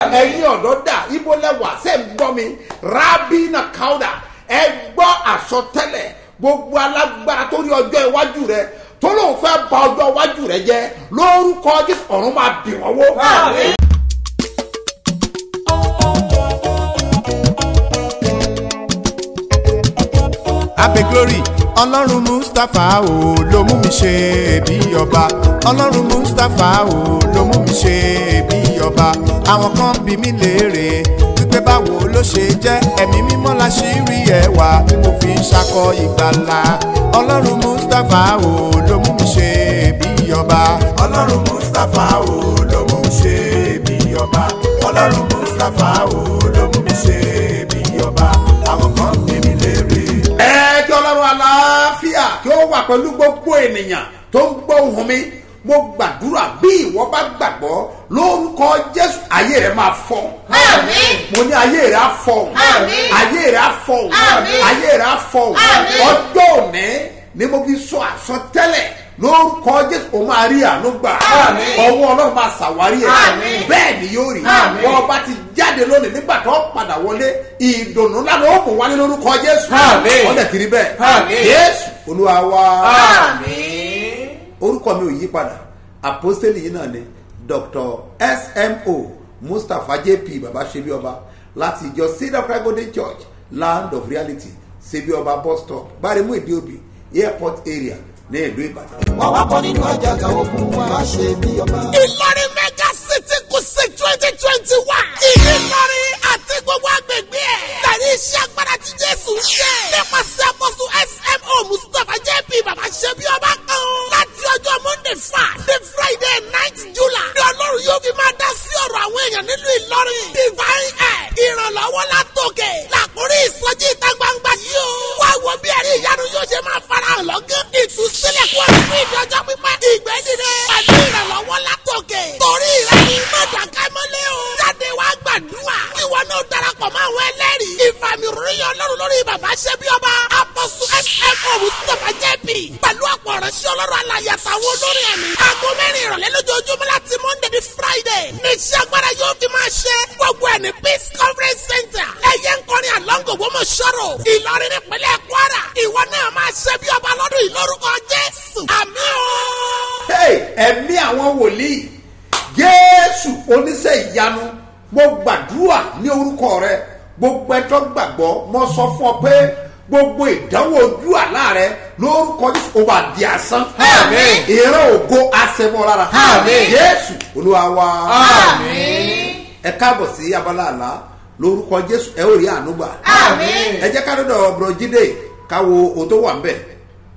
ẹ̀yin ọ̀dọ́ dà ibo lẹ́wà ṣe ń gbọ́ mi rabina kauda ẹ gbọ́ àsọtẹ́lẹ̀ gbogbo alágbára tó rí ọjọ́ iwájú rẹ tó lóun fẹ́ ba ọjọ́ iwájú rẹ jẹ́ lórúkọ jésù ọ̀run máa bì wọ́n wó. abe glory ọlọ́run mustapha o ló mú mi ṣe bí ọba ọlọ́run mustapha o ló mú mi ṣe bí ọba àwọn kan bí mi léèrè wípé báwo ló ṣe jẹ́ ẹ̀mí mímọ́ la ṣì rí ẹwà tí mo fi ń ṣakọ ìgbàlà ọlọ́run mustapha o ló mú mi ṣe bí ọba ọlọ́run mustapha o ló mú mi ṣe bí ọba ọlọ́run mustapha o ló mú mi ṣe bí ọba àwọn kan bí mi léèrè ẹ kí ọlọ́run aláfíà kí ó wà pẹ̀lú gbogbo ènìyàn tó ń gbọ́ ohùn mi mo gbàdúrà bí ìwọ bá gbàgbọ́ lórúkọ jésù ayé rẹ máa fọ Àmín. mo ní ayé rẹ á fọ Àmín. ayé rẹ á fọ Àmín. ayé rẹ á fọ Àmín. ọjọ́ òní ni mo fi sọ àsọtẹ́lẹ̀ lórúkọ jésù o máa rí àánú gbà Àmín. ọwọ́ ọlọ́run máa ṣàwárí ẹ̀ Àmín. bẹ́ẹ̀ ni yóò rí Àmín. wọ́n bá ti jáde lónìí nígbà tó padà wọlé ìdùnnú lánàá ó mú wálé lórúkọ jésù Àmín. wọ́n dẹ̀ kiri bẹ́ẹ̀ Àmín. jésù olúwa wa Àmín. orúkọ mi ò yí padà àpọ́sítélì yìí náà ni dr smo mustapha jp baba ṣebí ọba láti ìjọ cedar cry golden church land of reality ṣebí ọba bus stop gbáremú ìdíòbí airport area ní ìlú ìbàdàn. wọ́n wá bọ́ nínú àjàgà ogun wa má ṣe bí ọba. ìlọrin mega city kùsì twenty twenty one. ìlọrin àti gbogbo agbègbè ẹ̀. tàbí iṣẹ́ agbára tí jésù ń ṣe. nípasẹ̀ àpọ̀sù smo mustapha jp baba ṣebí ọba kan. láti ọjọ́ monday five the friday night july. ní ọlọ́run yóò fi máa dá sí ọ̀rọ̀ àwọn èèyàn nílùú ìlọrin. divine air ìrànlọ́wọ́ látòkè. làkúrí ìsọjí ìta gbangba yìí o. wá wo bí ẹ̀rí ìyanu yóò ṣe máa farahàn lọ́gán. ìtúsílẹ̀ kú ọ̀rọ̀ fún ìdọ́jọ́ pípẹ́. ìgbẹ́ dìde pẹ̀lú ìrànlọ́wọ́ látòkè. torí rẹ̀ ni mọ̀dàkẹ́ mọ́lẹ́ o. jáde wá gbàdúrà. ìwọ náà darapọ̀ mọ́ àwọn ẹlẹ́rìí. ìfàmì ròyìn ọlọ́run lórí bàbá ṣẹ́bí ọba. apọ́sù smo mustapha jẹ́bi. pẹ̀lú ọ̀pọ̀ ọ̀rẹ́sí ọlọ́run alàyè àtàwọn olórí ẹ̀mí. aago mẹ́rin ìrọ̀lẹ́ lójoojúmọ́ láti monday di friday. ní iṣẹ́ agbára yóò fi máa ṣe. gbogbo ẹ̀ ní peace conference center. ẹ̀yẹ ń kọrin àlọ́ngò gbọ́mọ̀ sọ̀rọ̀. ìlọrin nípínlẹ̀ kwara. ìwọ náà máa ṣẹ́bí ọba lọ́dún ìlórúkọ jésù. àmì o. Hey, ẹ̀mí àwọn wòlíì jésù oníṣẹ́ ìyanu mo gbàdúrà ní orúkọ rẹ gbogbo ẹjọ́ gbàgbọ́ mo sọ fún ọ pé gbogbo ìdánwò ojú àlá rẹ lórúkọ jésù ó bá di asán Àmín. ìran ògo àṣẹmọ lára Àmín. jésù olúwa wa Àmín. ẹ káàbọ̀ sí abala àlá lórúkọ jésù ẹ ó rí àánú gbà Àmín. ẹ jẹ́ ká dọ́dọ̀ ọ̀bùrọ̀ jíde káwo ohun tó wà ń bẹ̀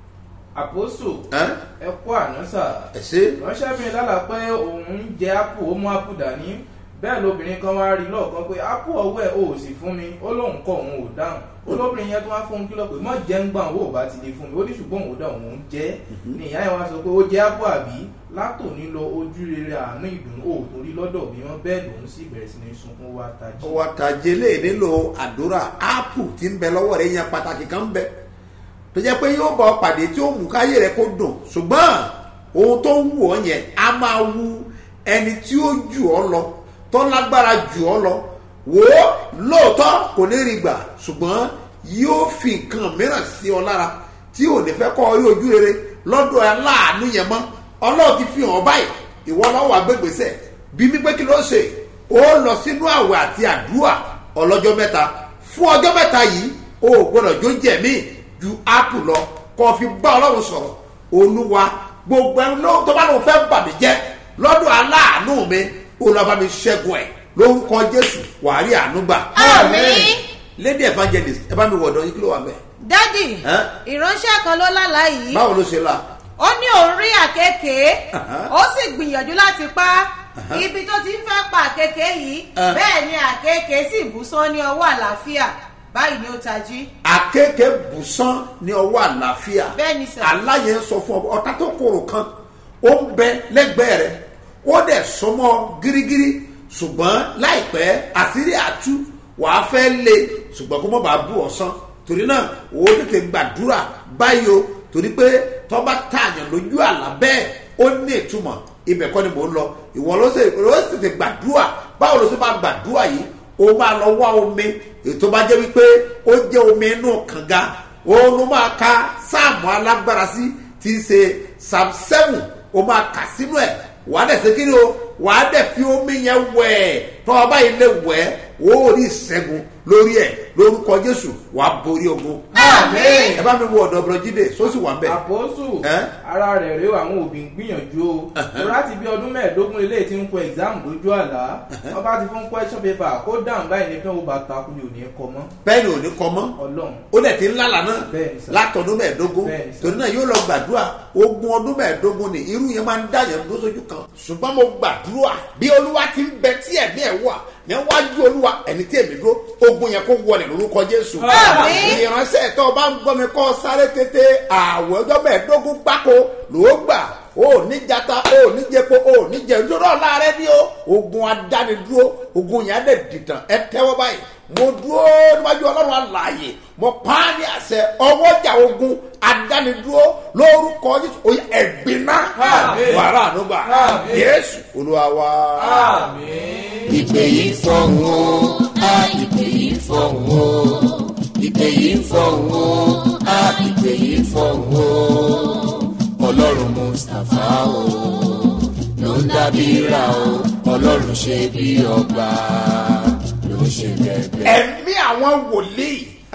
àpòsù ẹ́ ẹ kó àná sà ẹ ṣe ránṣẹ́bìnrin lálà pé òun ń jẹ ápù ó mú ápù dání bẹ́ẹ̀ lóbìnrin kan wá rí lọ́ọ̀kan pé ápù ọwọ́ ẹ̀ ò sì fún mi ó lóun kọ́ òun ò dáhùn olóbìnrin yẹn tó wá fún un kìlọ̀ pé mọ̀ jẹ́ ń gbà owó ò bá ti lè fún mi ó ní ṣùgbọ́n òun ò dá òun ń jẹ́ ní ìyá yẹn wá sọ pé ó jẹ́ ápù àbí látòní lọ ojú rere àánú ìdùnnú ò torí lọ́dọ̀ mi wọ́n bẹ́ẹ̀ lòun sì bẹ̀rẹ̀ sí ní sunkún wá tají. wàtàjẹ lè nílò àdúrà áàpù tí ń bẹ lọ́wọ́ rẹ̀ yẹn pàtàkì kan ń bẹ tó jẹ́ pé yóò bá ọ pàdé tí ó mú káyé rẹ kó dùn ṣùgbọ́n ohun tó ń wù ọ yẹn á máa wu ẹni tí ó jù ọ lọ tó lágbára jù ọ lọ wò ó lóòótọ́ kò ní rí gbà ṣùgbọ́n yóò fi nǹkan mìíràn sí ọ lára tí ò ní fẹ́ kọ́ ọ rí ojú rere lọ́dọ̀ aláàánú yẹn mọ́ ọlọ́run ti fi hàn báyìí ìwọ lọ́wọ́ àgbègbèsè bí mi pé kí ló ṣe ó lọ sínú àwẹ̀ àti àdúrà ọlọ́jọ́ mẹ́ta fún ọjọ́ mẹ́ta yìí o ò gbọ́dọ̀ jó jẹ̀ mí ju ápù lọ kó o fi bá ọlọ́run sọ̀rọ̀ olúwa gbogbo ẹni ló tó bá lóun fẹ́ bà mí jẹ́ lọ́dọ̀ aláàánú mi ó lọ́ bá mi ṣẹ́gun ẹ̀ lórúkọ jésù wàá rí àánú gbà. Àmín. lady evangelist ẹ bá mi wọ̀dọ̀ yín kí ló wà mẹ́. dádì Ẹ́? ìránṣẹ́ kan ló lálàá yìí báwo ló ṣe la. ó ní òun rí àkekèé Aha. ó sì gbìyànjú láti pa á ibi tó ti ń fẹ́ pa àkekèé yìí Ah. bẹ́ẹ̀ ni àkekèé sì bú sán ní ọwọ́ àlàáfíà báyìí ni ó tají akéèké bùsán ní ọwọ́ àlàáfíà Bẹ́ẹ̀ ni sir. aláyẹ ń sọ fún ọ ọ̀tá tó korò kan ó ń bẹ lẹ́gbẹ̀ẹ́ rẹ ó dẹ̀ sọmọ gírígírí ṣùgbọ́n láìpẹ́ àṣírí àtú wàá fẹ́ lé ṣùgbọ́n kó mọ̀ bá bú ọ̀sán torí náà ó tètè gbàdúrà báyìí o torí pé tọ́ba tààyàn lójú àlá bẹ́ẹ̀ ó ní ìtumọ̀ ibẹ̀ kọ́ ni mò ń lọ ìwọ ló sì ló sì tètè gbàdúrà báwo ló ṣe máa gbàdúrà yìí o máa lọ wá omi ètò bá jẹ́ wípé ó jẹ́ omi inú kànga òun ló máa ka sáàmù alágbára sí ti ṣe psalm seven o máa kà sínú ẹ̀ wàá dẹ̀ ṣe kíni o wàá dẹ̀ fi omi yẹn wẹ̀ tọ́ ọ báyìí lè wẹ̀ ó rí ìṣẹ́gun lórí ẹ̀ lórúkọ jésù wàá borí ogun. Àmín. ẹ bá mi wo ọ̀dọ̀ bọ̀rọ̀ jíde sósì wà ń bẹ̀. àpòsù Ẹ́? ara rẹ̀ rèé àwọn òbí ń gbìyànjú o lórí láti bí ọdún mẹ́ẹ̀ẹ́dógún ilé tí ń kọ exam lójú àlá wọ́n bá ti fún question paper kó dáhùn báyìí ní pé ó bá takú ni ò ní kọ mọ́ bẹ́ẹ̀ ni ò ní kọ mọ́ ọlọ́run ó dẹ̀ ti ń lálàá náà Bẹ́ẹ̀ni sà. látọdún mẹ́ẹ̀ẹ́dógún Bẹ́ẹ̀ni sà. torí náà yóò lọ gbàdúrà ogún ọdún mẹ́ẹ̀ẹ́dógún ni irú yẹn máa ń dá yẹn dúró sójú kan ṣùgbọ́n mo gbàdúrà bí olúwa ti ń bẹ tí ẹ̀mí ẹ̀ wà níwájú olúwa ẹni tí èmi dúró ogun yẹn kó wọlé lórúkọ jésù Àmín. ìránṣẹ́ tó o bá ń gbọ́ mi kọ́ sáré tètè àwẹ̀ ọjọ́ mẹ́ẹ̀ẹ́dógún gbáko ló gbà o ò ní jata o ò ní jẹpo o ò ní jẹ dúró ọ̀la rẹ ní o ogun adánidúró ogun yẹn á dẹ̀ dìtàn ẹ tẹ́wọ́ báyìí mo dúró níwájú ọlọ́run àlàyé mo pa á ní àṣẹ ọwọ́jà ogun adánidúró lórúkọ jésù oyè ẹ̀gbin náà Àmín. wàrà ànúgbà Àmín. jésù olúwa wa. ìpè yìí fọ̀hún o á ìpè yìí fọ̀hún o ìpè yìí fọ̀hún o á ìpè yìí fọ̀hún o ọlọ́run mustapha o ló ń dábí ra o ọlọ́run ṣe bí ọba ló ń ṣe bẹ́ẹ̀ ẹ̀mí àwọn wòlíì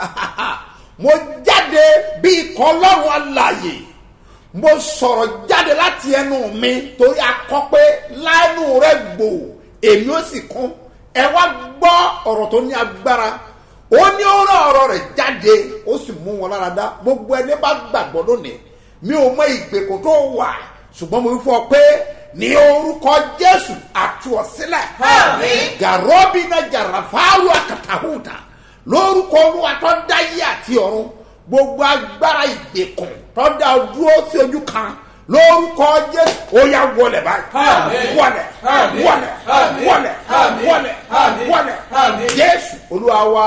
mo jáde bí ikọ̀ ọlọ́run alàyè mo sọ̀rọ̀ jáde láti ẹnu mi torí akọ pé láìnú rẹ gbò èmi ó sì kún ẹ wá gbọ́ ọ̀rọ̀ tó ní agbára ó ní ó rán ọ̀rọ̀ rẹ̀ jáde ó sì mú wọn lára dá gbogbo ẹni bá gbàgbọ́ lónìí mi ò mọ ìgbèkùn tó wà ṣùgbọ́n mo fi fọ pé ní orúkọ jésù àtúọ̀sílẹ̀ gàrọ́bì náà jàràfáàlù àkàtàhùtà lórúkọ olúwa tó dáyé àti ọ̀run gbogbo agbára ìgbèkùn tó dá ọ dúró sí ojú kan lórúkọ jésù ó yà wọlé báyìí Àmín. wọlé Àmín. wọlé Àmín. wọlé Àmín. wọlé Àmín. wọlé Àmín. jésù olúwa wa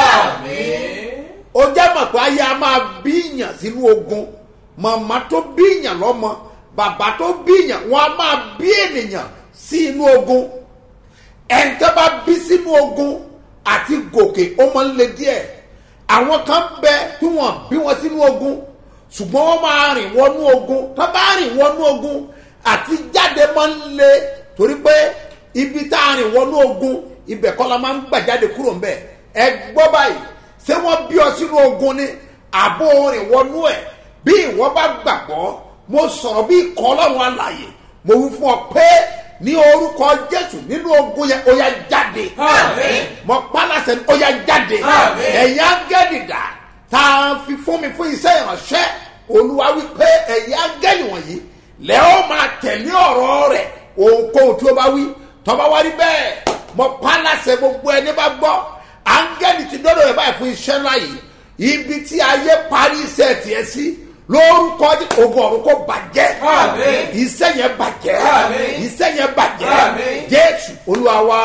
ó jẹ́ mọ̀ pé ayé a máa bíyàn sínú ogun màmá tó bíyàn lọ́mọ bàbá tó bíyàn wọn a máa bí ènìyàn sí inú ogun ẹ̀ǹtẹ́ bá bí sínú ogun àti gòkè ó máa ń le díẹ̀ àwọn kan bẹ tí wọ́n bí wọn sínú ogun ṣùgbọ́n wọ́n máa rìn wọnú ogun tó bá rìn wọnú ogun àti jáde máa ń le torí pé ibi tá a rìn wọnú ogun ibẹ̀ kọ́ la máa ń gbà jáde kúrò ń bẹ̀ ẹ gbọ́ báyìí ṣé wọ́n bí ọ sínú ogun ni àbó rìn wọnú ẹ̀ bí ìwọ bá gbàgbọ́ mo sọ̀rọ̀ bí ikọ̀ ọlọ́run alàyè mo wí fún ọ pé ní orúkọ jésù nínú ogun yẹn ó yá jáde Àmín. mo pálásẹ ó yá jáde Àmín. ẹ̀yin áńgẹ́lì dà tá a fi fún mi fún iṣẹ́ ìránṣẹ́ olúwa wí pé ẹ̀yin áńgẹ́lì wọ̀nyí lẹ́ ó máa tẹ̀lé ọ̀rọ̀ rẹ̀ ohunkóhun tí ó bá wí tọ́ba wá rí bẹ́ẹ̀ mo pálásẹ gbogbo ẹni bá gbọ́ áńgẹ́lì ti dọ́dọ̀ rẹ̀ báyìí fún iṣẹ́ ńlá yìí ibi tí ayé parí iṣẹ́ tiẹ̀ sí lórúkọ Jésù, ogun ọ̀run kò bàjẹ́ Àmín. iṣẹ́ yẹn bàjẹ́ Àmín. iṣẹ́ yẹn bàjẹ́ Àmín. jésù olúwa wa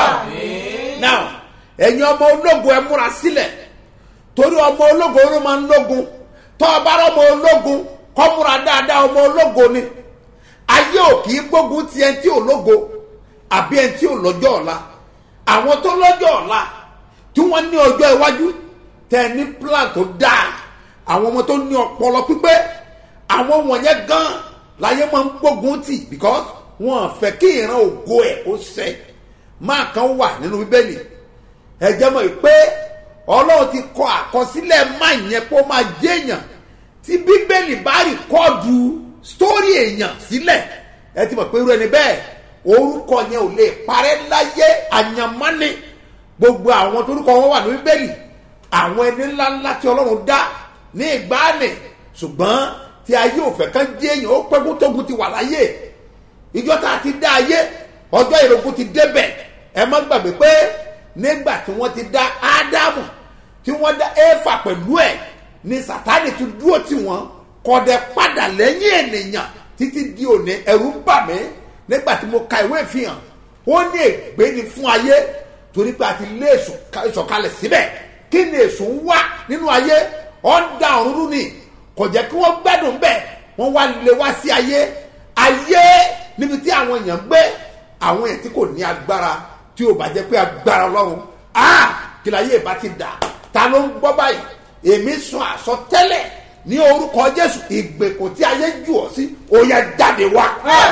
now ẹ̀yin ọmọ ológun ẹ múra sílẹ̀ torí ọmọ ológun ló máa ń lógun tọ́ ọ bá rọ́mọ ológun kọ́ múra dáadáa ọmọ ológun ni ayé ò kì í gbógun ti ẹni tí ò lógo àbí ẹni tí ò lọ́jọ́ ọ̀la àwọn tó lọ́jọ́ ọ̀la tí wọ́n ní ọjọ́ iwájú tẹ̀ ní plan tó dáa àwọn ọmọ tó ní ọpọlọ pípé àwọn wọ̀nyẹn gan láyé máa ń gbógun tì because wọn fẹ́ kí ìran ògo ẹ̀ kó ṣẹ máa kan wà nínú bíbélì ẹ jẹ́ mọ̀ pé ọlọ́run ti kọ àkọsílẹ̀ máa yẹn kó máa jẹ́ èèyàn tí bíbélì bá rìkọ́ọ̀dù sítórì èèyàn sílẹ̀ ẹ ti mọ̀ pé irú ẹni bẹ́ẹ̀ orúkọ yẹn ò lè parẹ́ láyé àyànmọ́ni gbogbo àwọn torúkọ wọn wà ní bíbélì àwọn ẹni ńláńlá tí ọlọ́run dá ní ìgbàanì ṣùgbọ́n tí ayé òfẹ́ kan jẹ́ èèyàn ó pẹ́kú tógun ti wà láyé ìjọ tá a ti dá ayé ọjọ́ ìrógún ti débẹ̀ ẹ má gbàgbé pé nígbà tí wọ́n ti dá ádámù tí wọ́n dá éfà pẹ̀lú ẹ̀ ni sátánì ti dúró tì wọ́n kọ̀dẹ̀ padà lẹ́yìn ènìyàn títí di òní ẹ̀rù bà mí nígbà tí mo ka ìwé ìfihàn ó ní ègbé ni fún ayé torí pé a ti lé èso ìsọ̀kalẹ̀ síbẹ̀ kí ni èso ń wá nínú ayé ọ̀ ń da ọ̀run rú ni kò jẹ́ kí wọ́n gbádùn bẹ́ẹ̀ wọ́n wá lé wá sí ayé ayé níbi tí àwọn èèyàn ń gbé àwọn èèyàn tí kò ní agbára tí o bá jẹ́ pé agbára ọlọ́run ah kí la yé ìbá ti dà ta ló ń gbọ́ báyìí èmi sùn àsọtẹ́lẹ̀ ní orúkọ jésù ìgbèkùn tí ayé jù ọ sí ó yẹ jáde wá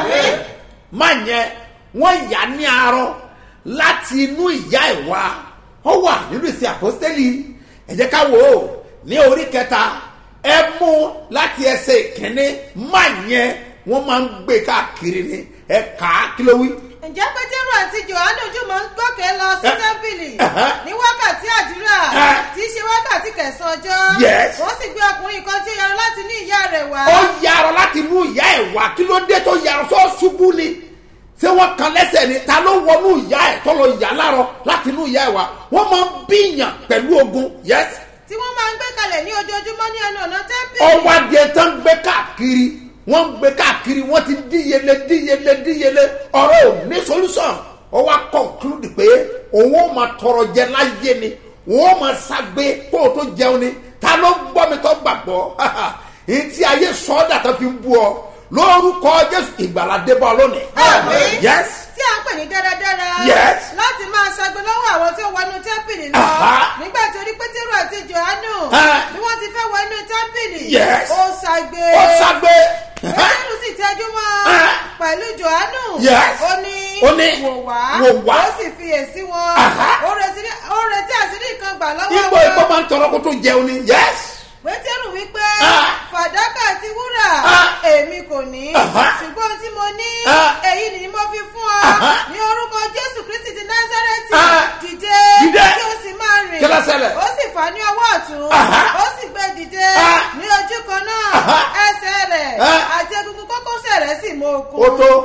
má yẹn wọ́n yà ní arọ láti inú ìyá ẹ̀ wá ó wà nínú ìsìn àpọ́stẹ́lì ẹ jẹ́ ká wò ó ní orí kẹta ẹ mú láti ẹsẹ̀ ìkíní má yẹn wọ́n máa ń gbé káàkiri ni ẹ kà á kí ló wí. ǹjẹ́ pétérù àti johannu jùmọ̀ ń gòkè lọ sí Eh, tẹ́ḿpìlì uh-huh. ní wákàtí àdúrà Eh. tí í ṣe wákàtí kẹsàn-án ọjọ́ Yes. wọ́n sì gbé ọkùnrin kan tí ó yọrọ láti ní ìyá rẹ̀ wá ó yarọ láti inú ìyá ẹ̀ wá kí ló dé tó yarọ sọ ṣubú ni ṣé wọ́n kan lẹ́sẹ̀ ni ta ló wọnú ìyá ẹ̀ tó lọ yà lárọ láti inú ìyá ẹ̀ wá wọ́n máa ń bíyàn pẹ̀lú ogun yes tí wọ́n máa ń gbé kalẹ̀ ní ojoojúmọ́ ní ẹnu ọ̀nà tẹ́ḿpìlì ọwọ́ adìẹ tó ń gbé káàkiri wọ́n ń gbé káàkiri wọ́n ti díyelé díyelé díyelé ọ̀rọ̀ ò ní solution ó wá conclude pé òun ó máa tọrọ jẹ láyé ni òun ó máa ṣàgbé kó o tó jẹun ni ta ló ń gbọ́ mi tó gbàgbọ́ èyí tí ayé sọ́ọ́dà tó fi ń bú ọ lórúkọ jésù ìgbàlá débọ̀ lónìí Àmín. yes tí à ń pè ní dáradára Yes. láti máa ṣagbe lọ́wọ́ àwọn tí ó wọnú tẹ́ḿpìlì lọ Aha. nígbà tí orí pétérù àti johannu Ah. bí wọ́n ti fẹ́ wọ inú tẹ́ḿpìlì Yes. ó ṣagbe ó ṣàgbé pétérù sì tẹ́jú mọ́ Ah. pẹ̀lú johannu Yes. ó ní Ó ní, wò wá wò wá. ó sì fiyèsí wọn Aha. ó retí- ó retí àṣírí kan gbà lọ́wọ́ ipò ipò máa ń tọrọ kó tó jẹun ni yes pétérù wípé Ah. fàdákà àti wúrà Ah. èmi kò ní Aha. ṣùgbọ́n tí mo ní Ah. èyí ni mo fi fún ọ Aha. ní orúkọ jésù kristi ti násárẹ́tì Ah. dìde Dìde. kí o sì máa rìn Kí ló ṣẹlẹ̀? ó sì fà á ní ọwọ́ ọ̀tún Aha. ó sì gbé dìde Ah. ní ojú kan náà Aha. ẹsẹ̀ rẹ̀ Ah. àti egungun kókósẹ̀ rẹ̀ sì mọ okun. ó tó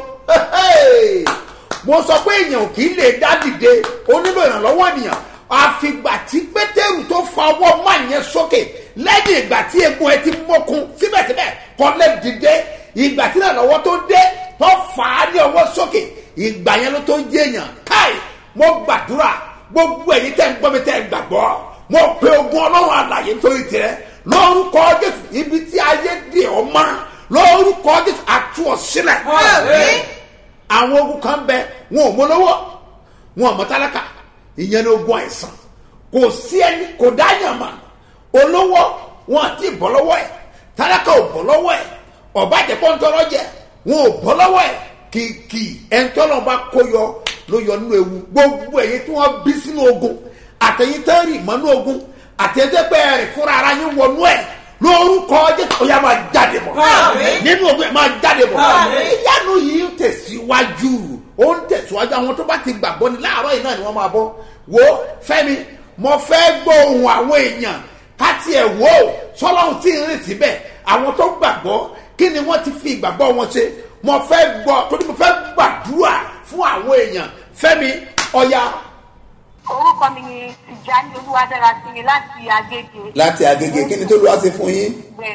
mo sọ pé èèyàn kì í lè dá dìde ó nílò ìrànlọ́wọ́ ènìyàn àfìgbà tí pétérù tó fa ọwọ́ máa yẹn sókè lẹ́yìn ìgbà tí egun ẹ ti mọ́kun síbẹ̀síbẹ̀ kọ́ lè dìde ìgbà tí ìrànlọ́wọ́ tó dé tó fà á ní ọwọ́ sókè ìgbà yẹn ló tó jẹ́ èèyàn káì mo gbàdúrà gbogbo ẹ̀yin tẹ́ ń gbọ́ mi tẹ́ ń gbàgbọ́ mo pe ogun ọlọ́run àlàyé nítorí tirẹ̀ lórúkọ jésù ibi tí ayé dè ọ́ mọ́ lórúkọ jésù àtú ọ sílẹ̀ Àmín. àwọn ogun kan bẹ wọn ò mọ lọ́wọ́ wọn ò mọ tálákà ìyẹn ní ogun àìsàn kò sí ẹni kò dáyàn mà olówó wọn àti bọ́ lọ́wọ́ ẹ̀ tálákà ò bọ́ lọ́wọ́ ẹ̀ ọ̀bàjẹ́ pọ́ńtọ́rọ́ jẹ wọn ò bọ́ lọ́wọ́ ẹ̀ kìkì ẹ̀ńtọ́nà bá kó yọ ló yọ nínú ewu gbogbo ẹ̀yin tí wọ́n bí sínú ogun àtẹ̀yìn tẹ́ rì mọ́nú ogun àtẹ̀yìn tẹ́ pẹ́ rìn fúnra ara yín wọnú ẹ̀ lórúkọ jésù ó yá máa jáde bọ̀ Àmín. nínú ogun ẹ̀ máa jáde bọ̀ Àmín. ìyanu yìí ń tẹ̀síwájú ó ń tẹ̀síwájú àwọn tó bá ti gbàgbọ́ ni láàárọ̀ yìí náà ni wọ́n máa bọ́ wo fẹ́mi mo fẹ́ gbọ́ ohun àwọn èèyàn ká tiẹ̀ wò ó sọlọ́run tí ń rìn síbẹ̀ àwọn tó gbàgbọ́ kí ni wọ́n ti fi ìgbàgbọ́ wọn ṣe mo fẹ́ gbọ́ torí mo fẹ́ gbàdúrà fún àwọn èèyàn fẹ́mi ọ̀ya. orúkọ mi ni tìjání olúwadára sí mi láti agége. láti agége kí ni tó lọ́wọ́ sí fún yín. bẹ́ẹ̀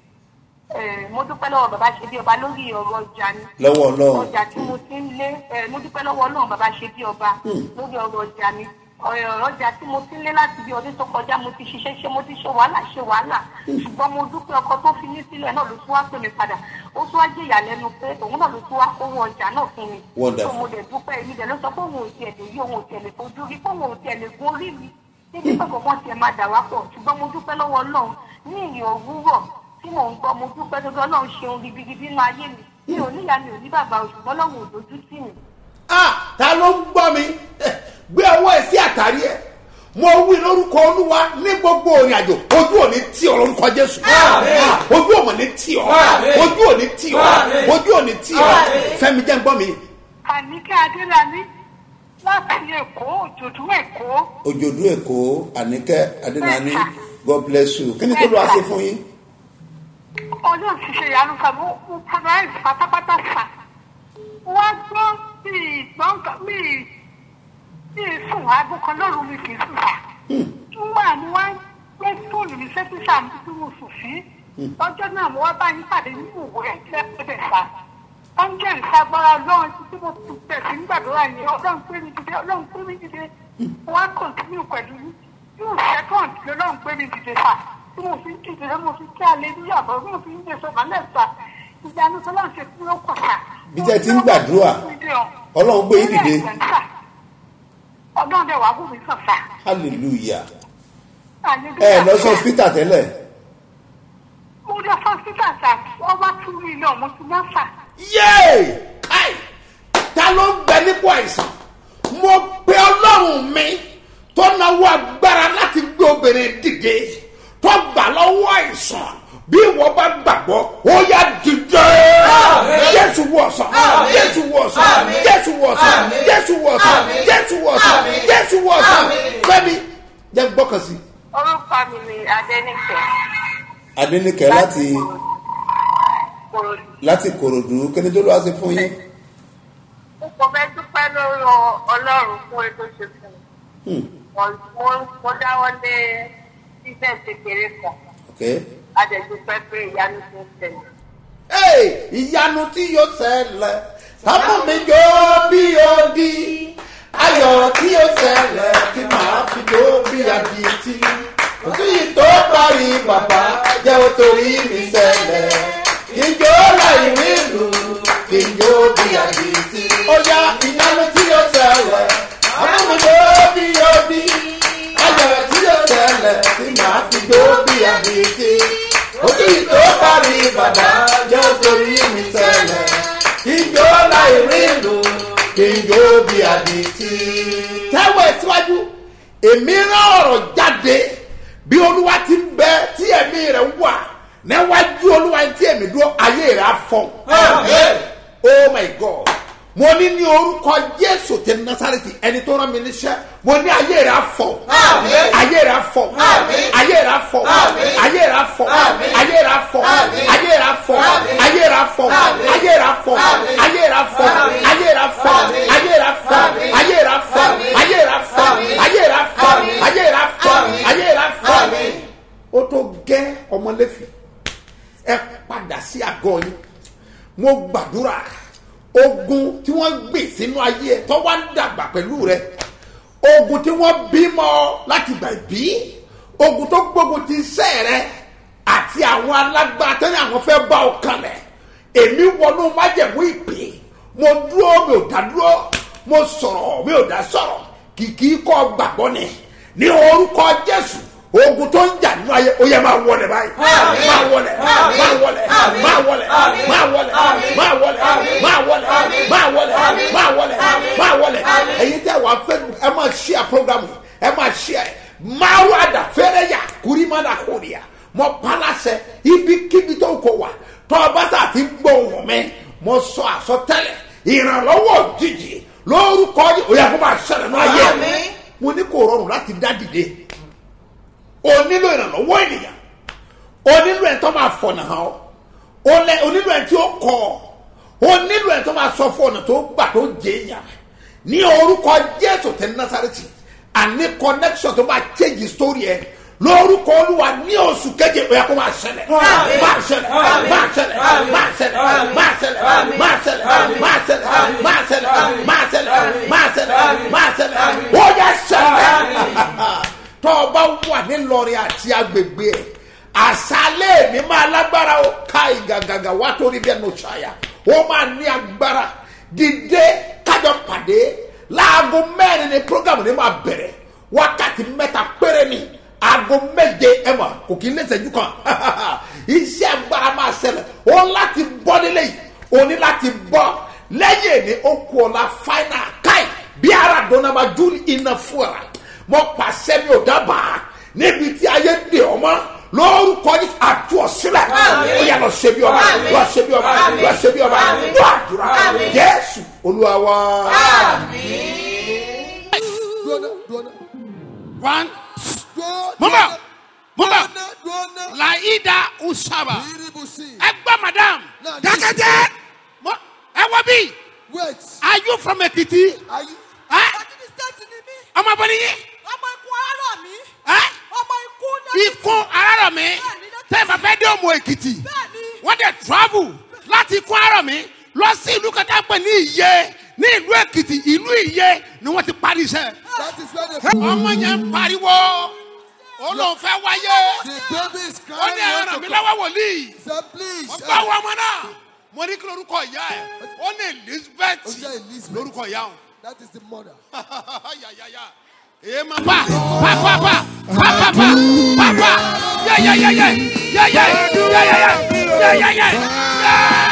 ẹ̀ mo dúpẹ́ lọ́wọ́ bàbá ṣe bí ọba lórí ọ̀rọ̀ ọjà ni. lọ́wọ́ ọlọ́run. ọjà tí mo ti ń lé ẹ̀ mo dúpẹ́ lọ́wọ́ ọlọ́run bàbá ṣe bí ọba lórí ọ̀rọ̀ ọjà ni. ọ̀rọ̀ ọjà tí mo ti ń lé láti bí ọdún tó kọjá mo ti ṣiṣẹ́ ṣe mo ti ṣe wàhálà ṣe wàhálà ṣùgbọ́n mo dúpẹ́ ọkọ tó fi mí sílẹ̀ náà ló tún wá pè mí padà ó tún wá jẹ́ ìyàlẹ́nu pé òun náà ló tún wá kówó ọjà náà fún mi. Wonderful. So mo dẹ̀ dúpẹ́ èmi dẹ̀ ló sọ pé òun ò tiẹ̀ lè rí òun ò tiẹ̀ lè fojú rí pé òun ò tiẹ̀ lè gun orí mi níbi pé kọ̀ọ̀kan tiẹ̀ máa dà wá pọ̀ ṣùgbọ́n mo dúpẹ́ lọ́wọ́ ọlọ́run ní ìyìn òwúrọ̀ tí mò ń gbọ́ mo dúpẹ́ tó ọlọ́run ṣeun gidigidi nínú ayé mi mi ò níyà mi ò ní bàbá o ṣùgbọ́n ọlọ́run ò dojú tì mí. ah ta ló ń gbọ́ mi gbé ọwọ́ ẹ sí àtàrí ẹ mo wí lórúkọ olúwa ní gbogbo òrìn àjò ojú òní tí ọ lórúkọ jésù Ah, ojú òmò ní tí ọ Àmín. ojú òní tí ọ Àmín. ojú òní tí ọ Àmín. fẹmi jẹ́ ń gbọ́ mi. àníkẹ́ adélani láti èkó òjòdú èkó òjòdú èkó àníkẹ́ adénaní god bless you kí ni tó lọ́wọ́ ṣe fún yín. ọlọ́run ti ṣe ìyanu kan mo mo padà ẹ̀ pátápátá fà wá gbọ́ mi ìgbọ́n kan mi mi sùn aago kan lóru mi kì í sùn fà nígbà ni wọ́n gbé fóònù mi sẹ́tíṣà mi tí mo sùn sí lọ́jọ́ náà mo wá bá yín pàdé nínú òwe ẹ̀ tí ẹ pẹ́ fà oúnjẹ ìsagbára ọlọ́run tí mo ti bẹ̀ sí gbàdúrà yẹn ọlọ́run pé mi dìde ọlọ́run pé mi dìde wọ́n á kọ̀ntínú pẹ̀lú yín yóò sẹ́kọ̀ǹd tí ọlọ́run pé mi dìde fà tí mo fi ń dìde mo fi kí alẹ́ níyàbọ̀ mo fi ń gbé sọ̀rọ̀ lẹ́sà ìyanu tó láǹṣe tí ó kọ̀ sà. Bí tẹ́ ti ń gbàdúrà, Ọlọ́run gbé yín dìde. ọdún dẹ̀ wá bù mí sàn sà. hallelujah Hallelujah. ẹ lọ sí hospital tẹ́lẹ̀ mo lọ sí hospital sà wọ́n bá tún mi lọ mo ti ná sà. yéè káì ta ló ń bẹ nípò àìsàn mo pe ọlọ́run mi tó náwó agbára láti gbé obìnrin dìde tó gbà lọ́wọ́ àìsàn bí ìwọ bá gbàgbọ́ ó yá dìde jésù wọ̀sán jésù wọ̀sán jésù wọ̀sán jésù wọ̀sán jésù wọ̀sán jésù wọ̀sán fẹ́mi jẹ́ gbọ́kàn sí. orúkọ mi ni adẹnifẹ. adẹnikẹ láti kòròdú. láti kòròdú kíni tó lọ́wọ́ sí fún yín. mo kò fẹ́ dúpẹ́ lórí ọlọ́run fún ètò ṣe fún mi. Mo- mo dáwọ́ lé business kékeré kan. Okay. adẹ̀dúpẹ́ pé ìyanu ti ń ṣẹlẹ̀. Hey, ìyanu tí yóò ṣẹlẹ̀ sábà mi jó bí odi ayọ̀ tí yóò ṣẹlẹ̀ tí màá fi jó bí adití òtún yìí tó parí bàbá jẹ́ ó torí mi ṣẹlẹ̀ kí n jó láì rí ìlú kí n jó bí adití. ó yá ìyanu tí yóò ṣẹlẹ̀ sábà mi jó bí odi ayọ̀ tí yóò ṣẹlẹ̀ tí màá fi jó bí adití ojú ìtò parí bàbá jẹ́ torí mi sẹ́lẹ̀ ìjọ láì rí ìlú kí n jó bí àdìtì. tẹ́wọ̀ ẹ̀ síwájú èmi rán ọ̀rọ̀ jáde bí olúwa ti ń bẹ tí ẹ̀mí rẹ̀ wà níwájú olúwa tí ẹ̀mí dúró ayé rẹ̀ á fọ́. oh my god mo ní ní orúkọ jésù tẹ nasareti ẹni tó rán mi níṣẹ́ mo ní ayé rẹ̀ á fọ́ ayé rẹ̀ á fọ́ ayé rẹ̀ á fọ́ ayé rẹ̀ á fọ́ ayé rẹ̀ á fọ́ ayé rẹ̀ á fọ́ ayé rẹ̀ á fọ́ ayé rẹ̀ á fọ́ ayé rẹ̀ á fọ́ ayé rẹ̀ á fọ́ ayé rẹ̀ á fọ́ ayé rẹ̀ á fọ́ ayé rẹ̀ á fọ́ ayé rẹ̀ á fọ́ ayé rẹ̀ á fọ́ ayé rẹ̀ á fọ́ ó tó gẹ́ ọmọlẹ́fì ẹ padà sí àgọ́ yín mo gbàdúrà ogun tí wọ́n gbè sínú ayé ẹ̀ tó wá ń dàgbà pẹ̀lú rẹ ogun tí wọ́n bímọ láti gbà bí ogun tó gbógun ti sẹ́ rẹ àti àwọn alágbára tẹ́lẹ̀ àwọn fẹ́ bá ọ kalẹ̀ èmi wọnú májẹ̀mú ìpè mo dúró mi ò dá dúró mo sọ̀rọ̀ mi ò dá sọ̀rọ̀ kìkì kọ́ gbàgbọ́ ni ní orúkọ jésù ogun tó ń jà nínú ayé ó yẹ máa wọlé báyìí máa wọlé máa wọlé máa wọlé máa wọlé máa wọlé máa wọlé máa wọlé máa wọlé máa wọlé ẹyin tẹ wàá fẹ ẹ máa ṣíà programu ẹ máa ṣíà ẹ máa wà dà fẹrẹ yà kúrí má dà kúrí yà mọ palasẹ ibikíbi tó kọ wà tọ́ ọ bá sà ti gbọ́ ohun mi mo sọ àsọtẹ́lẹ̀ ìrànlọ́wọ́ òjijì lórúkọ yìí ó yẹ kó máa ṣẹlẹ̀ náà yẹ mo ní kò rọrùn láti dá dìde o nílò ìrànlọ́wọ́ ènìyàn o nílò ẹ̀ tó máa fọ̀nà hàn ọ́ o lẹ o nílò ẹ̀ tí ó kọ́ ọ o nílò ẹ̀ tó máa sọ fún ọ̀nà tó gbà tó jẹ èèyàn ní orúkọ jésù tẹ nasareti àní connection tó máa change story ẹ lórúkọ olúwa ní oṣù keje ó yẹ kó máa ṣẹlẹ̀ máa ṣẹlẹ̀ máa ṣẹlẹ̀ máa ṣẹlẹ̀ máa ṣẹlẹ̀ máa ṣẹlẹ̀ máa ṣẹlẹ̀ máa ṣẹlẹ̀ máa ṣẹlẹ̀ máa ṣẹlẹ̀ máa ṣẹlẹ̀ ó yẹ ṣẹlẹ̀ tọ́ ọ bá wà nílọrin àti agbègbè ẹ̀ àṣálẹ̀ mi máa lágbára ó ká ìgàgàgà wá torí bí ẹnu ṣàyà ó máa ní agbára dìde kájọ pàdé láago mẹ́rin ni program ni máa bẹ̀rẹ̀ wákàtí mẹ́ta péré ni aago méje ẹ mọ̀ kò kí n lẹ́sẹ̀ jù kan iṣẹ́ agbára máa ṣẹlẹ̀ ó láti bọ́ nílé yìí ó ní láti bọ́ lẹ́yìn ní ó kú ọ̀la fáínà káì bí ara dọ́nà máa dún iná fúra mo pàṣẹ mi ò dábàá níbi tí ayé dè ọmọ lórúkọ ní àtú ọ̀sílẹ̀ ó yà lọ ṣe bí ọba lọ ṣe bí ọba lọ ṣe bí ọba lọ àdúrà jésù olúwa wa. One. Mama. Mama. Laida Usaba. Ẹgbẹ́ madam. Dákẹ́jẹ́. Mo- Ẹ wọ bí. Wait. Are you from Ekiti? Are you? Ẹ ọmọ bọ́ ni yín. ọmọ ikú ara mi Ẹ ọmọ ikú ní ikún arárọ̀ mi. Tẹ́ ẹ bá fẹ́ dé òmò Èkìtì. Bẹ́ẹ̀ni. Wọ́n dẹ̀ travel láti ikún arárọ̀ mi lọ sí ìlú kẹta pẹ̀ ní Ìyẹ ní ìlú Èkìtì ìlú Ìyẹ ni wọ́n ti parí iṣẹ́. That is where the, Ọmọ yẹn ń pariwo. Ó lóun fẹ́ wáyé. the baby is ó crying. ní ẹran want mi to lọ́wọ́ wòlíì Say, please. wọ́n bá wọ ọmọ náà mo ní kí lorúkọ ìyá ẹ̀ ó ní elizabeth Ó jẹ́ Elizabeth. lorúkọ ìyá òun That is the mother. Ema pa pa pa pa pa pa pa pa pa yeah yeah yeah yeah yeah yeah yeah yeah yeah yeah yeah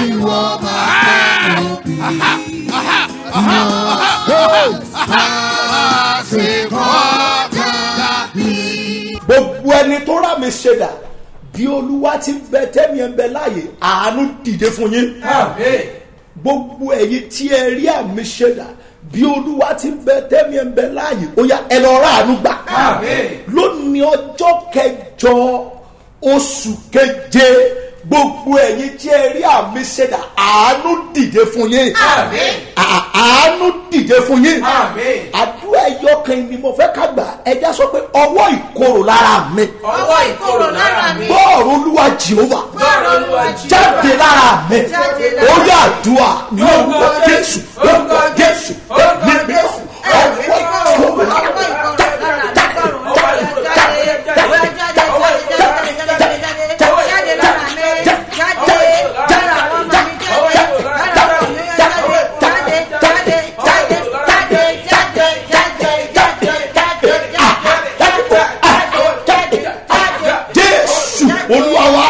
gbogbo ẹni tó rà mí ṣẹdà bí olúwa ti ń bẹ tẹ́mi ẹ̀ ń bẹ láàyè àánú dìde fún yín gbogbo ẹ̀yin tí ẹ rí àmì ṣẹdà bí olúwa ti ń bẹ tẹ́mi ẹ̀ ń bẹ láàyè ó yá ẹ lọ rà àánú gbà lónìí ọjọ́ kẹjọ oṣù keje gbogbo ẹ̀yin tí ẹ rí àmì ṣẹdà àánú dìde fún yín À- àánú dìde fún yín àdúrà ẹyọ kan ni mo fẹ́ ká gbà ẹja sọ pé ọwọ́ ìkorò lára mi ọwọ́ ìkorò lára mi. bọ́ọ̀rù olúwa jehova Bọ́ọ̀rù Olúwa Jèhófà. jáde lára mi Jáde lára orí àdúrà ní orúkọ jésù orúkọ jésù orúkọ ẹ̀mí mímọ́ Jésù. ọwọ́ ìkorò lára mi jésù olúwa wa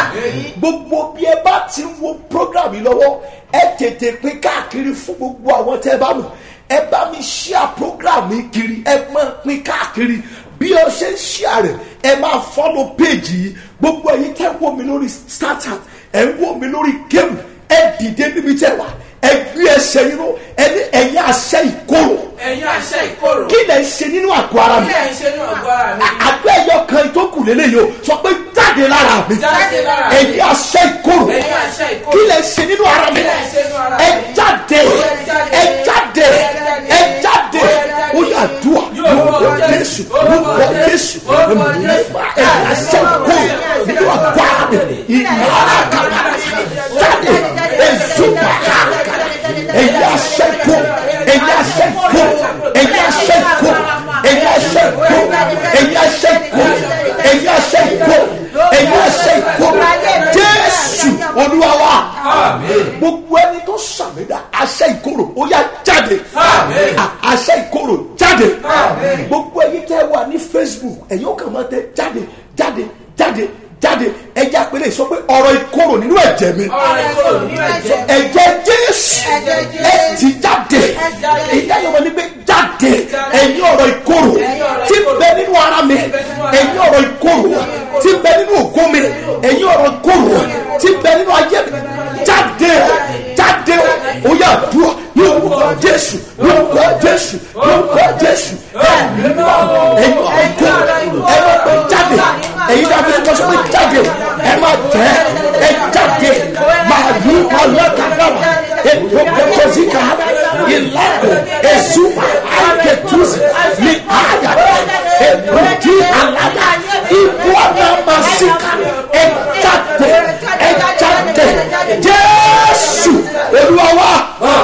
gbogbo bí ẹ bá ti ń wo program yìí lọ́wọ́ ẹ tètè pín káàkiri fún gbogbo àwọn tẹ́ ẹ bá mọ̀ ẹ bá mi ṣíà program yìí kiri ẹ máa pín káàkiri bí ọ ṣe ń ṣíà rẹ̀ ẹ máa fọ́lọ̀ péjì yìí gbogbo ẹ̀yin tẹ́ ń wò mí lórí startup ẹ̀ ń wò mí lórí game ẹ dìde níbi tẹ́ wà ẹ gbé ẹsẹ̀ yín ró ẹ ní ẹ̀yin àṣẹ ìkorò ẹ̀yin àṣẹ ìkorò. kí lẹ̀ ń ṣe nínú àgọ́ ara mi kí ẹ̀ ń ṣe ní ọ̀gbọ́n ara mi. àgbẹ̀ ẹyọ kan tó kù lélẹ́yìí o sọ pé jáde lára mi Jáde lára mi. ẹ̀yin àṣẹ ìkorò ẹ̀yin àṣẹ ìkorò. kí lè ṣe nínú ara mi Kí lẹ̀ ń ṣe nínú ara ẹ mi. jáde ẹ jáde ẹ jáde ó yà dùà lórúkọ jésù lórúkọ jésù ẹmọ̀lẹ́fà ẹ̀yin àṣẹ ìkorò nínú àgọ́ ara mi ìyára kàkà jáde ẹ̀zùmà kàkà ẹ̀yin àṣẹ ìkorò ẹ̀yin àṣẹ ìkorò ẹ̀yin àṣẹ ìkorò ẹ̀yin àṣẹ ìkorò ẹ̀yin àṣẹ ìkorò ẹ̀yin àṣẹ ìkorò ẹ̀yin àṣẹ ìkorò jésù olúwa wa gbogbo ẹni tó sàmìdá àṣẹ ìkorò ó yá jáde À- àṣẹ ìkorò jáde gbogbo ẹyin tẹ wà ní facebook ẹ̀yin ó kàn máa tẹ jáde jáde jáde jáde ẹjẹ àpẹẹrẹ sọ pé ọ̀rọ̀ ìkorò nínú ẹ̀jẹ̀ mi ọ̀rọ̀ ìkorò nínú ẹ̀jẹ̀. ẹ̀jẹ̀ jésù Ẹ̀jẹ̀ Jésù. ẹ ti jáde jáde. ìyá yọmọ ní pé jáde ẹ̀yin ọ̀rọ̀ ìkorò tí ń bẹ nínú ara mi ẹ̀yin ọ̀rọ̀ ìkorò tí ń bẹ nínú ògo mi ẹ̀yin ọ̀rọ̀ ìkorò tí ń bẹ nínú ayé mi jáde jáde ó yà dúró ní orúkọ jésù ní orúkọ jésù ní orúkọ jésù ẹ̀yin mímọ́ ẹ̀yin ọ̀rọ̀ ìkorò ẹ máa pẹ́ jáde ẹ̀yin dàbí sọ́kọ́ sọ́kọ́ jáde ẹ máa tẹ̀ ẹ jáde màálù ọlọ́kàdàmà ètò kòtòsíkà ìlàkò èzùmà àìkètùsì ní àyà èbùdí àlàdà ìbú ọ̀nàmàsíkà ẹ jáde ẹ jáde jésù olúwa wa.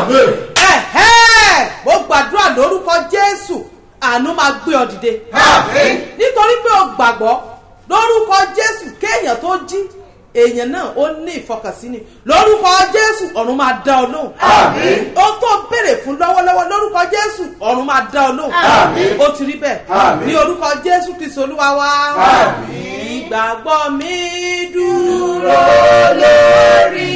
ẹ̀hẹ́ mo gbàdúrà lórúkọ jésù àánú máa gbé ọ dìde nítorí pé o gbàgbọ́ lórúkọ jésù kéèyàn tó jí èèyàn náà ó ní ìfọkànsíni lórúkọ jésù ọ̀run máa dá ọ lóhùn ohun tó béèrè fún lọ́wọ́lọ́wọ́ lórúkọ jésù ọ̀run máa dá ọ lóhùn ó ti rí bẹ́ẹ̀ ní orúkọ jésù kristu olúwa wa ìgbàgbọ́ mi dúró lórí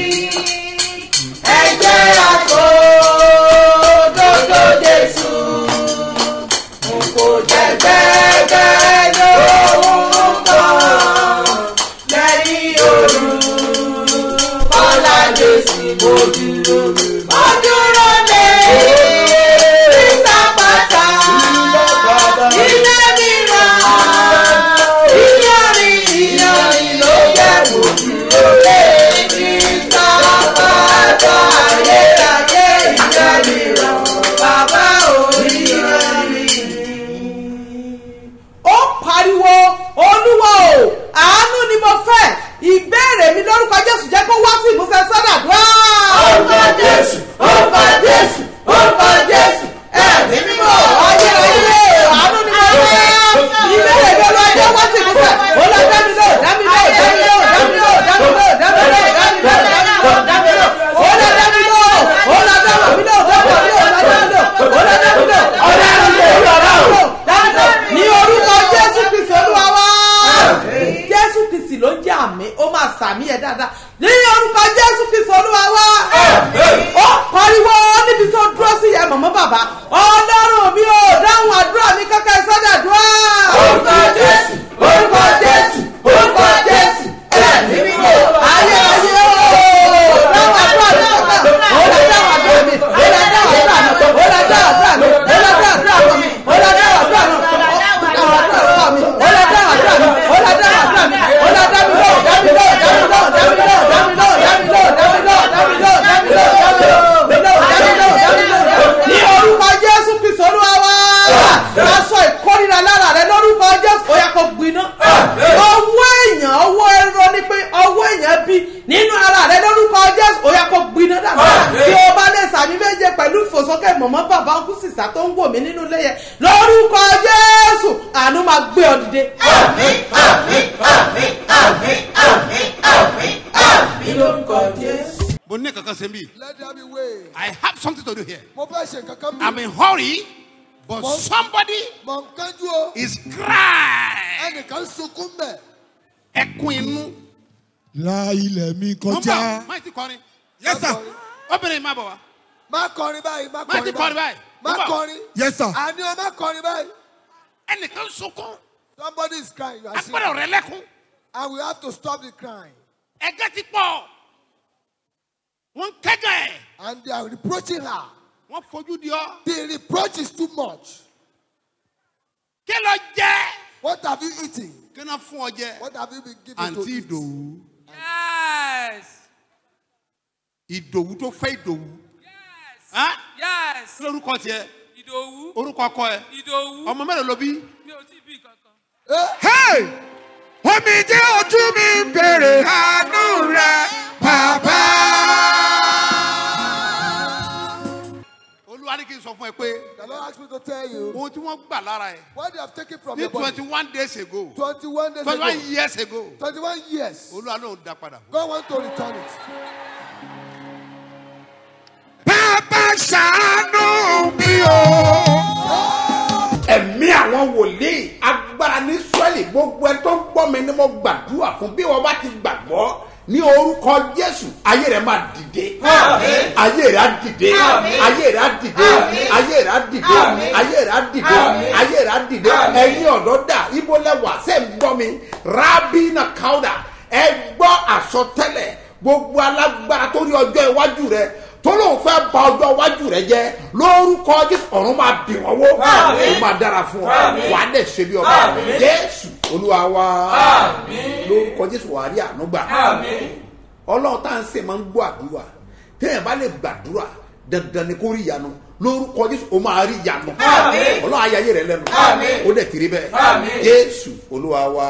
ẹ̀jẹ̀ àtò dòdò jésù n kò jẹ́ gbẹ́gbẹ́ lóhùn kan lẹ́yìn òru kọ́lá jésù mo dúró mo dúró lé ìsàpàtà ilé mìíràn ìyọrin ìyọrin ló yẹ mo dúró lé ìsàpàtà ayérayé ìyá mìíràn bàbá oríyọrin ó pariwo olúwa o àánú ni mo fẹ́ ìbéèrè mi lórúkọ jésù jẹ́ kó wá sí ìmúṣẹ sọ́dàdúrà. orúkọ jésù bí nínú ara rẹ lórúkọ jésù ó yẹ kó gbiná dànù tí o bá lè sàmì méje pẹ̀lú ìfòsókè mọ̀mọ́ bàbá ọkùn sísá tó ń wò mí nínú ilé yẹn lórúkọ jésù àánú máa gbé ọ dìde. ní lórúkọ jésù. mo ní kankan ṣe bí. Let there be way. I have something to do here. Mo fẹ́ ṣe nǹkan kan I'm in hurry, but Mo- somebody Mọ̀ ń kánjú o. is crying. Ẹnìkan sunkún bẹ̀. Ẹkún inú. La ilẹ̀ mi Nọ́mbà máa ti kọrin. Yes sir. Obìnrin máa bọ̀ wá. Má kọrin báyìí, má Má ti kọrin kọrin báyìí. báyìí. Má Nọ́mbà. kọrin. Yes, sir. Àní o má kọrin báyìí. Ẹnìkan sunkún. Somebody is crying. You are seeing. Agbọ́dọ̀ rẹ lẹ́kún. And we have to stop the crying. Ẹgẹ́ ti pọ̀. Wọ́n ń kẹ́gàn ẹ̀. And they are reproaching her. Wọ́n fojú di ọ́. The reproach is too much. Kí ló jẹ́? What have you eaten? Kí ló fún ọ jẹ? What have you been given to Àǹtí eat? Ìdòwú. Yes. Ìdòwú tó fẹ́ Ìdòwú. Yes. Yes. Kí lórúkọ tiẹ̀? Ìdòwú. Orúkọ ọkọ ẹ̀. Ìdòwú. Ọmọ mélòó ló bí? Mi ò tí ì bí kankan. Hey! Omi jẹ́ ojú mi ń bèrè àánú rẹ̀, bàbá. Olúwa ní kí n sọ fún ẹ pé. The Lord asked me to tell you Ohun tí wọ́n gbà lára ẹ̀. what they have taken from Ní your body. twenty one days ago. 21 days twenty one ago. years ago. 21 years. Olúwa ló ń dá padà. God want to return it. Bàbá ṣàánú mi o. ẹ̀mí àwọn wòlíì agbára ní sọ́ọ̀lì gbogbo ẹ tó ń gbọ́ mi ni mo gbàdúrà fún bí wọ́n bá ti gbàgbọ́ ní orúkọ jésù ayé rẹ̀ máa dìde Àmín. ayé rẹ̀ á dìde Àmín. ayé rẹ̀ á dìde Àmín. ayé rẹ̀ á dìde Àmín. ayé rẹ̀ á dìde Àmín. ayé rẹ̀ á dìde Àmín. ẹ̀yin ọ̀dọ́ dà ibo lẹ́wà ṣe ń gbọ́ mi rábìnà káwùdà ẹ gbọ́ àsọtẹ́lẹ̀ gbogbo alágbára tó rí ọjọ́ iwájú rẹ̀ tó lóun fẹ́ ba ọjọ́ iwájú rẹ̀ jẹ́ lórúkọ jésù ọ̀run máa bì wọ́n wó Àmín. ó máa dára fún ọ Àmín. wà á dẹ̀ ṣe bí ọba Àmín. jésù olúwa wa Àmín. lórúkọ jésù wà á rí àánú gbà Àmín. ọlọ́run tá à ń sè máa ń gbọ́ àdúrà téèyàn bá lè gbàdúrà dandan ni kó rí ìyanu lórúkọ jésù ó máa rí ìyanu Àmín. ọlọ́run ayé rẹ lẹ́nu Àmín. ó dẹ̀ kiri bẹ́ẹ̀ Àmín. jésù olúwa wa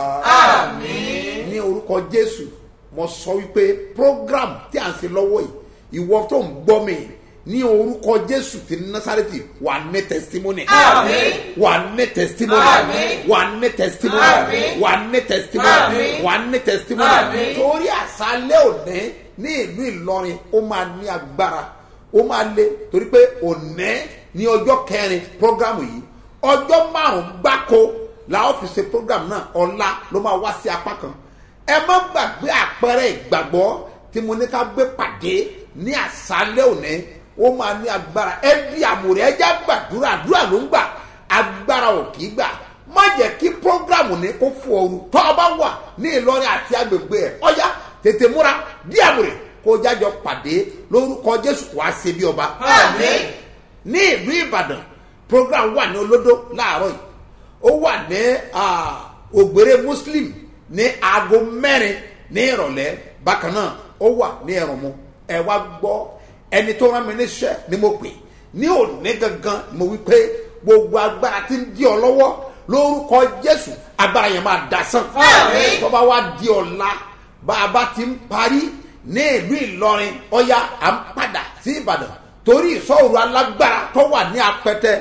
Àmín. ní orúkọ jésù mo sọ wípé program tí à ń ṣe lọ́wọ́ yìí ìwọ tó ń gbọ́ mi ní orúkọ jésù ti násàrẹ́tì wà ní testimony Àmín. wà ní testimony Àmín. wà ní testimony Àmín. wà ní testimony Àmín. wà ní testimony Àmín. torí àṣálẹ́ òní ní ìlú ìlọrin ó máa ní agbára ó máa lé torí pé òní ní ọjọ́ kẹrin programu yìí ọjọ́ márùn-ún gbáko la ó fi ṣe program náà ọ̀la ló máa wá sí apá kan ẹ má gbàgbé àpẹẹrẹ ìgbàgbọ́ tí mo ní ká gbé pàdé ní àṣálẹ́ òní ó máa ní agbára ẹ di àmùrẹ́ ẹ já gbàdúrà àdúrà ló ń gbà agbára ò kì í gbà má jẹ́ kí programu ní kó fún ooru tọ́ ọ bá wà ní ìlọrin àti agbègbè ẹ̀ ọ̀yá tètè múra di àmùrẹ́ kó jájọ pàdé lórúkọ jésù wàá ṣe bí ọba Àmín. ní ìlú ìbàdàn program wà ní olódó láàárọ̀ yìí ó wà ní ah, ògbéré muslim ní aago mẹ́rin ní ìrọ̀lẹ́ bákan náà ó wà ní ẹ̀rọ̀mú ẹ wá gbọ́ ẹni tó rán mi níṣẹ́ ni mo pè ní òní gangan mo wí pé gbogbo agbára ti ń di ọ lọ́wọ́ lórúkọ jésù agbára yẹn máa dasán Àmín. tó bá wá di ọ̀la bá a bá ti ń parí ní ìlú ìlọrin ọya à ń padà sí ìbàdàn torí ìsọ̀rọ̀ alágbára tó wà ní apẹtẹ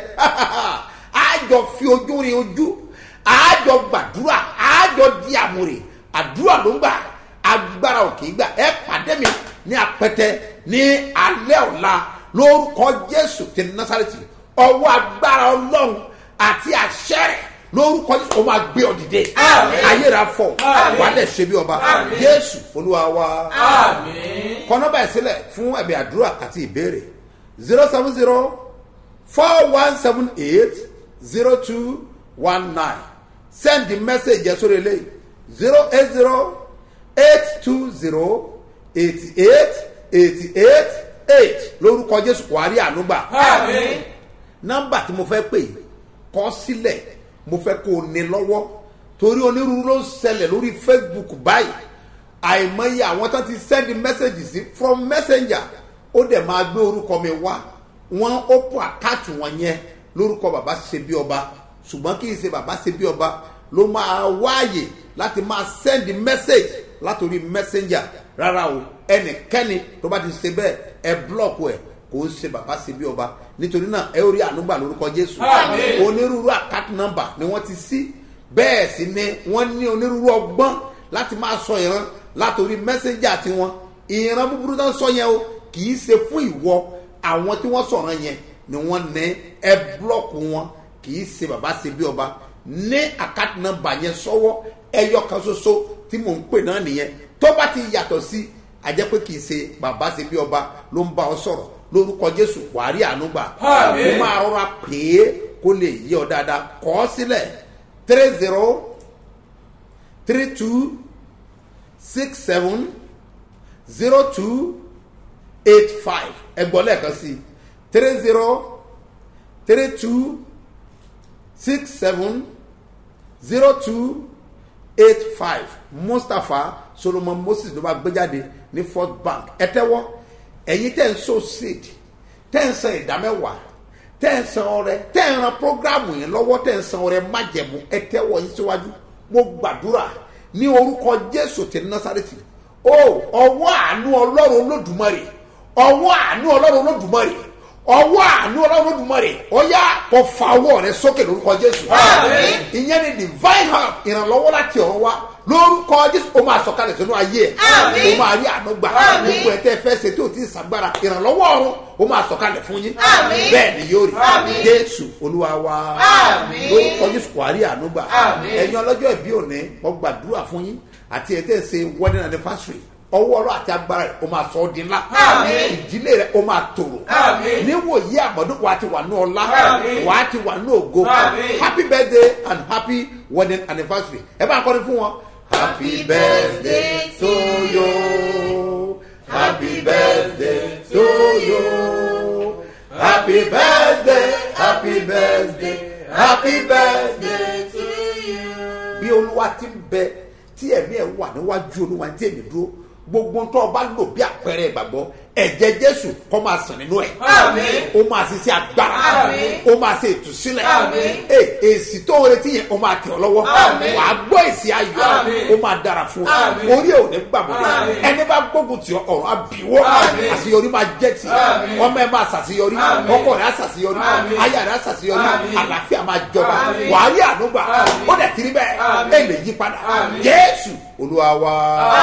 àjọ fi ojú rin ojú àjọ gbàdúrà àjọ di àmúre àdúrà ló ń gbà agbára òkè gbà ẹ pàdé mi ní apẹtẹ ní alẹ́ ọ̀la lórúkọ jésù ti násàrẹ́tì ọwọ́ agbára ọlọ́run àti àṣẹ rẹ̀ lórúkọ jésù ó máa gbé ọ dìde Àmín. ayé rà fọ Àmín. wà á dẹ̀ ṣe bí ọba Àmín. jésù olúwa wa Àmín. kọ́nọ́bà ìsílẹ̀ fún ẹ̀bẹ̀ àdúrà àti ìbéèrè zero seven zero four one seven eight zero two one nine send the message yẹn sórí eléyìí zero eight zero eight two zero eighty eight eighty eight eight lórúkọ jésù wàá rí ànúgbà Àmín. nọ́mbà tí mo fẹ́ pè kọ́ sílẹ̀ mo fẹ́ kó o ní lọ́wọ́ torí onírúurú ló ń ṣẹlẹ̀ lórí facebook báyìí àìmọye àwọn tó ti send message sí from messenger ó dẹ̀ máa gbé orúkọ mi wá wọ́n ó pọ̀ àkáàtì wọn yẹn lórúkọ bàbá ṣe bí ọba ṣùgbọ́n kì í ṣe bàbá ṣe bí ọba ló máa wáàyè láti máa send message látòrí messenger rárá o ẹnikẹ́ni tó bá ti ṣe bẹ́ẹ̀ ẹ búlọ̀kù ẹ̀ kò ń ṣe bàbá ṣe bí ọba nítorí náà ẹ ó rí ànúgbà lórúkọ jésù Àmín. onírúurú àkáàtì nọ́mbà ni wọ́n ti sí bẹ́ẹ̀ sì ni wọ́n ní onírúurú ọgbọ́n láti máa sọ ìran látòrí mẹ́sẹ́njà tiwọn ìran búburú tó ń sọ yẹn o kì í ṣe fún ìwọ àwọn tí wọ́n sọ̀rọ̀ yẹn ni wọ́n ní ẹ búlọ̀kù wọn kì í ṣe bàbá ṣe bí ọba ní àkáàtì nọ́mbà yẹn sọ́wọ́ ẹyọ kan ṣoṣo tí mò ń pè náà nìyẹn tó bá ti yàtọ̀ sí àjẹ́ pé kì í ṣe bàbá ṣe bí ọba ló ń bá ọ sọ̀rọ̀ lórúkọ jésù wàárí ànúgbà Àmín. ó máa rọra pè é kó lè yí ọ dáadáa kọ́ ọ sílẹ̀ three zero three two six seven zero two eight five ẹgbọ́n lẹ́ẹ̀kan sí three zero three two six seven zero two eight five mustapha solomon moses ló bá gbé jáde ní first bank ẹ tẹ́wọ́ ẹ̀yin tẹ́ ń so seed tẹ́ ń san ìdámẹ́wàá tẹ́ ń san ọrẹ tẹ́ ń ran programu yẹn lọ́wọ́ tẹ́ ń san ọrẹ májẹ̀mú ẹ tẹ́wọ́ yín síwájú mo gbàdúrà ní orúkọ jésù ti násàrètì o ọwọ́ àánú ọlọ́run olódùmarè ọwọ́ àánú ọlọ́run olódùmarè ọwọ́ àánú ọlọ́run olódùmarè ọyá kò fa ọwọ́ rẹ sókè lórúkọ jésù ìyẹn ni divine help ìrànlọ́wọ́ láti ọ̀run wá lórúkọ jésù ó máa sọ̀kalẹ̀ sínú ayé ẹ̀ ó máa rí àánú gbà gbogbo ẹ̀ tẹ́ fẹ́ ṣe tí ò tí ì sàgbára ìrànlọ́wọ́ ọ̀run ó máa sọ̀kalẹ̀ fún yín bẹ́ẹ̀ ni yóò rí jésù olúwa wa lórúkọ jésù kò rí àánú gbà ẹ̀yin ọlọ́jọ́ ìbí òní wọ́n gbàdúrà fún yín àti ẹ̀ tẹ́ ṣe wedding anniversary ọwọ́ ọlọ́ àti agbára rẹ̀ ó máa sọ ọ́ di ńlá ìdílé rẹ̀ ó máa tòrò níwòyí àmọ́dún wa ti wà ní ọlá wa ti wà ní ògo happy birthday and happy wedding anniversary ẹ bá ń kọ́ni fún wọn. happy birthday to you happy birthday to you happy birthday happy birthday happy birthday to you. bí olúwa ti ń bẹ tí ẹ̀mí ẹ̀ wà níwájú olúwa tí èmi dúró gbogbo tó o bá lò bí àpẹẹrẹ ìgbàgbọ́ ẹ̀jẹ̀ jésù kọ́ máa sàn nínú ẹ̀ ó máa ṣe sí agbára ó máa ṣe ìtúsílẹ̀ Ẹ, èsì tó ń retí yẹn ó máa tẹ̀ ọ́ lọ́wọ́ wà á gbọ́ èsì ayọ̀ ó máa dára fún ọ orí ẹ̀ ò ní gbàgbọ́ ẹni bá gbógun tì ọ ọ̀rọ̀ àbíwọ́ àṣeyọrí máa jẹ́ tì ọmọ ẹ̀ máa ṣàṣeyọrí ọkọ rẹ̀ á ṣàṣeyọrí aya rẹ̀ á ṣàṣeyọrí àlàáfíà máa jọba wà á rí ànúgbà ó dẹ̀ tiri bẹ́ẹ̀ ẹ̀ lè yí padà jésù olúwa wa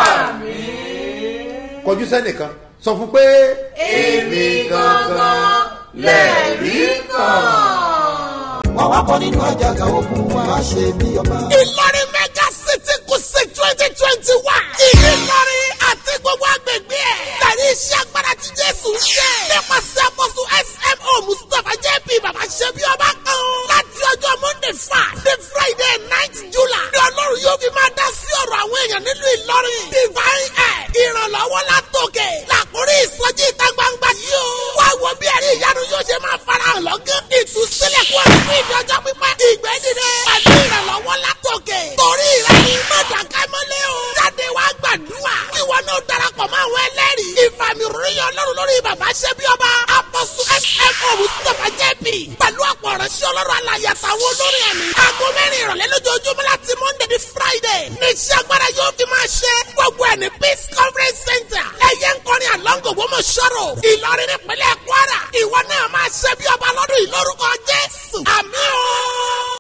kọjú sẹ́nìkan sọ fún pé. èmi gangan lẹ́ẹ̀rí kan. wọ́n wá kọ́ nínú àjàgà ogun wa ṣe bí ọba. ìlọrin mega city kùsì twenty twenty one. ìlọrin àti gbogbo agbègbè ẹ̀. tẹ̀lé iṣẹ́ agbára tí jésù ń ṣe. nípasẹ̀ àpọ̀sù smo mustapha jp baba ṣẹ́bi ọba kan. láti ọjọ́ monday five the friday ninth july. ní ọlọ́run yóò fi máa dá sí ọ̀rọ̀ àwọn èèyàn nílùú ìlọrin. divine air ìrànlọ́wọ́ látòkè. làkúrí ìsọjí ìta gbangba yìí o. wá wo bí ẹ̀rí ìyanu yóò ṣe máa farahàn lọ́gán. ìtúsílẹ̀ kú ọ̀rọ̀ fún ìdọ́jọ́ pípẹ́. ìgbẹ́ dìde. pẹ̀lú ìrànlọ́wọ́ látòkè. torí ìrẹ́ni mọ̀dàká mọ́lẹ́ o. jáde wá gbàdúrà. ìwọ náà darapọ̀ mọ́ àwọn ẹlẹ́rìí. ìfàmì ròyìn ọlọ́run lórí bàbá ṣẹ́bí ọba. apọ́sù smo mustapha jẹ́bi. pẹ̀lú ọ̀pọ̀ ọ̀rẹ́sẹ̀ ọlọ́run alàyè àtàwọn olórin ẹ̀mí. aago mẹ́rin ìrọ̀lẹ́ lójoojúmọ́ láti monday di friday. ní iṣẹ́ agbára yóò fi máa ṣe. gbogbo ẹ̀ ní peace conference center. ẹ̀yẹ ń kọrin àlọ́ngò gbọ́mọ̀ sọ̀rọ̀. ìlọrin nípínlẹ̀ kwara. ìwọ náà máa ṣẹ́bí ọba lọ́dún ìlórúkọ jésù. àmì ooo.